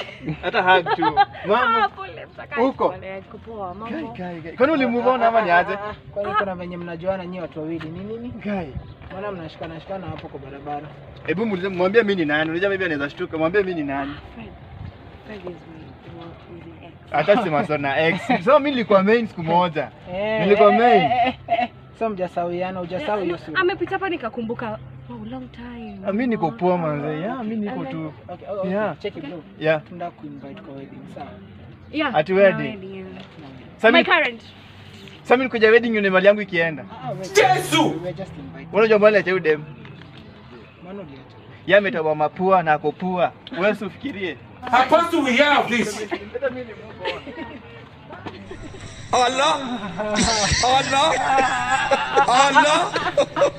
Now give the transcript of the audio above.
Hata hug tu. Ah, Mama. pole msaka. Uko? Pole, kupoa Kai, mambo. kai, kai. Kwani ulimove on ama ni aje? Kwani kuna venye mnajuana nyinyi watu wawili ni nini? Kai. Mbona mnashikana shikana hapo kwa barabara? Hebu muulize mwambie mimi ni nani. Unajua maybe anaweza shtuka. Mwambie mimi ni nani. Fred. Fred is my well, is my ex. Hata si masona ex. So mimi nilikuwa main siku moja. Eh, Nilikuwa eh, main. eh, eh, eh. So mjasawiana, hujasahau hiyo sura. Amepita hapa nikakumbuka. Wow, long time. Ah, Mimi niko poa manze. Yeah, mimi niko tu. Okay, oh, okay. Yeah. Check it bro. Yeah. Tunataka kuinvite kwa wedding, sawa? Yeah. At na wedding. wedding, yeah. Sasa My mimi current. sasa mimi nikuja wedding yule mali yangu ikienda. Ah, ah, wait. Yesu! We were just invited. Unajua mbona acha dem. Mbona uliacha? Yeye ametoa mapua na akopua. Wewe usifikirie. How do we have this? Allah! Allah! Allah!